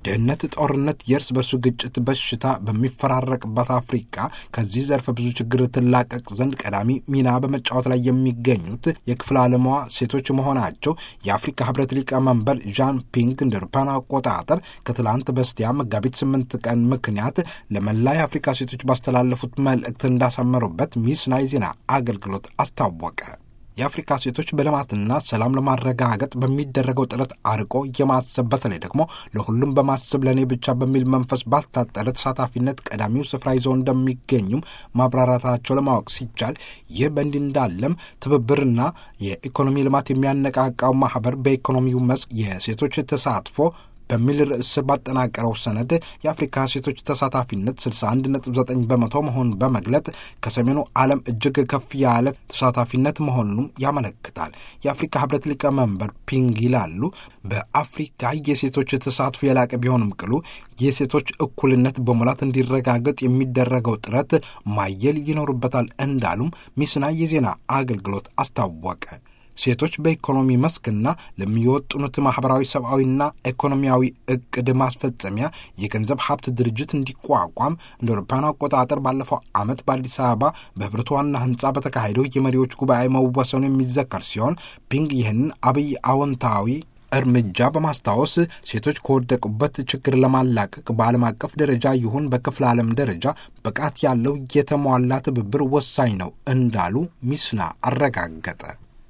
ድህነት፣ ጦርነት፣ የእርስ በርሱ ግጭት፣ በሽታ በሚፈራረቅበት አፍሪካ ከዚህ ዘርፈ ብዙ ችግር ትላቀቅ ዘንድ ቀዳሚ ሚና በመጫወት ላይ የሚገኙት የክፍለ ዓለሟ ሴቶች መሆናቸው የአፍሪካ ህብረት ሊቀመንበር ዣን ፒንግ እንደ አውሮፓውያን አቆጣጠር ከትላንት በስቲያ መጋቢት ስምንት ቀን ምክንያት ለመላ የአፍሪካ ሴቶች ባስተላለፉት መልእክት እንዳሰመሩበት ሚስና የዜና አገልግሎት አስታወቀ። የአፍሪካ ሴቶች በልማትና ሰላም ለማረጋገጥ በሚደረገው ጥረት አርቆ የማሰብ በተለይ ደግሞ ለሁሉም በማሰብ ለእኔ ብቻ በሚል መንፈስ ባልታጠረ ተሳታፊነት ቀዳሚው ስፍራ ይዘው እንደሚገኙም ማብራራታቸው ለማወቅ ሲቻል ይህ በእንዲህ እንዳለም ትብብርና የኢኮኖሚ ልማት የሚያነቃቃው ማህበር በኢኮኖሚው መስክ የሴቶች ተሳትፎ በሚል ርዕስ ባጠናቀረው ሰነድ የአፍሪካ ሴቶች ተሳታፊነት 61.9 በመቶ መሆኑን በመግለጥ ከሰሜኑ ዓለም እጅግ ከፍ ያለ ተሳታፊነት መሆኑንም ያመለክታል። የአፍሪካ ህብረት ሊቀመንበር ፒንግ ይላሉ፣ በአፍሪካ የሴቶች ተሳትፎ የላቀ ቢሆንም ቅሉ የሴቶች እኩልነት በሙላት እንዲረጋገጥ የሚደረገው ጥረት ማየል ይኖርበታል እንዳሉም ሚስና የዜና አገልግሎት አስታወቀ። ሴቶች በኢኮኖሚ መስክና ለሚወጥኑት ማኅበራዊ ሰብአዊና ኢኮኖሚያዊ እቅድ ማስፈጸሚያ የገንዘብ ሀብት ድርጅት እንዲቋቋም እንደ አውሮፓውያን አቆጣጠር ባለፈው ዓመት በአዲስ አበባ በህብረቱ ዋና ህንፃ በተካሄደው የመሪዎች ጉባኤ መወሰኑ የሚዘከር ሲሆን ፒንግ ይህንን አብይ አዎንታዊ እርምጃ በማስታወስ ሴቶች ከወደቁበት ችግር ለማላቀቅ በዓለም አቀፍ ደረጃ ይሁን በክፍለ ዓለም ደረጃ ብቃት ያለው የተሟላ ትብብር ወሳኝ ነው እንዳሉ ሚስና አረጋገጠ።